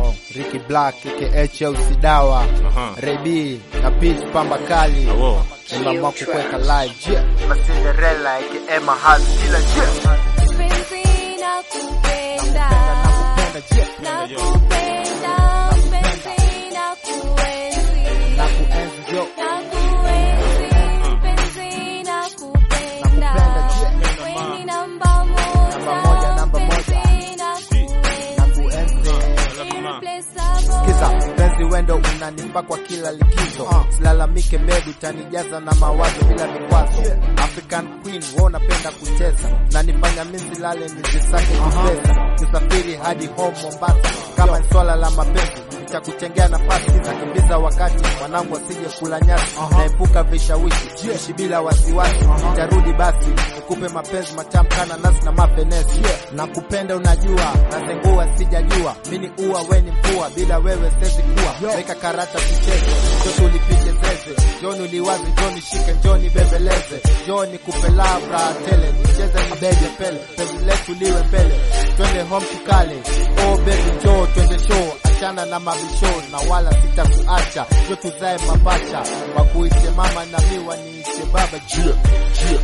Yo, Ricky Black aka Chelsea Dawa Aha. Rebi na Peach Pamba Kali Awo. Tunaamua kukuweka live yeah. Cinderella aka Mahaz kila yeah. Penzi nakupenda, Nakupenda yeah. nakupenda, penzi nakuenzi, Nakuenzi yo. nakuenzi, penzi nakupenda, wewe ni namba Namba moja, moja, namba moja. penzi nakuenzi, Nakuenzi irreplaceable. Kiza penzi wendo unanipa kwa kila likizo silalamike bebi utanijaza na mawazo bila vikwazo African Queen wewe unapenda kucheza na nifanya mimi silale nizisake kipesa kusafiri hadi home Mombasa kama ni swala la mapenzi nitakuchengea nafasi nakimbiza wakati mwanangu asije kula nyasi naepuka vishawishi ishi bila wasiwasi nitarudi basi nikupe mapenzi matamu kana nasi na mafenesi nakupenda unajua nazengua sijajua mini ua weni mvua bila wewe sezi kuwa weka karata tucheze njo tulipige zeze joni uliwazi njoni shike njoni bebeleze njoni kupe labra tele nicheze nibebe pele penzi letu liwe mbele twende home tukale oh baby njoo twende show achana na mabisho na wala sitakuacha njo tuzae mapacha wakuite mama na mi waniite baba jia jia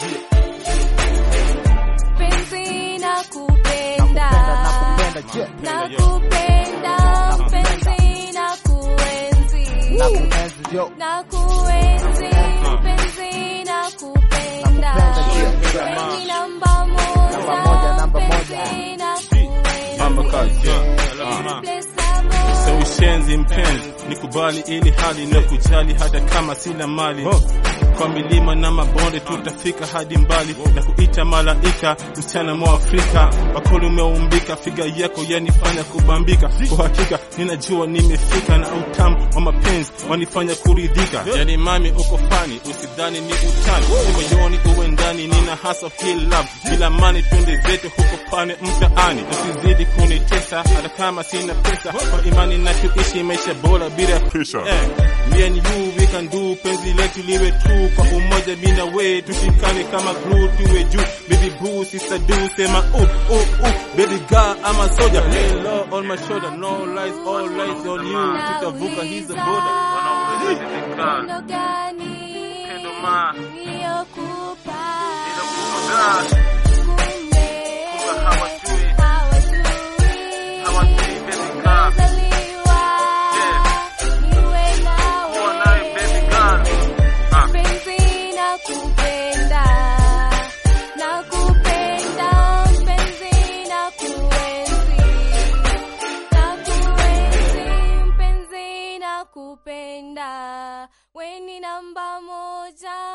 Penzi nakupenda, nakupenda jia nakupenda, penzi nakuenzi, nakuenzi yo nakuenzi, penzi nakupenda, wewe ni namba moja, Namba moja, namba moja. penzi nakuenzi, Pamba Kali, yeah. irreplaceable. So ushenzi mpenzi, nikubali ili hali na kujali hata kama sina mali kwa milima na mabonde tutafika hadi mbali na kuita malaika msichana mwa Afrika wakoli umeumbika figa yako yanifanya kubambika kwa hakika ninajua nimefika na utamu wa mapenzi wanifanya kuridhika yani mami uko fani usidhani ni utani ni moyoni uwe ndani nina hasa feel love bila mani twende zetu huko pane mtaani usizidi kunitesa hata kama sina pesa kwa imani na tuishi maisha bora bila pressure eh, me and you we can do penzi letu liwe true kwa umoja mimi na wewe tushikane kama glue tuwe juu baby boo sister do sema uh uh uh baby girl I'm a soldier lay low on my shoulder no lies all lies on you tutavuka hizo boda Upendo gani Upendo ma. niliyokupa? Niliyokupa. Kumbe Kumbe hawajui. hawajui. Hawajui, baby girl. Nimezaliwa niwe nawe. Penzi nakupenda, nakupenda, penzi nakuenzi, nakuenzi, penzi nakupenda, we ni namba moja.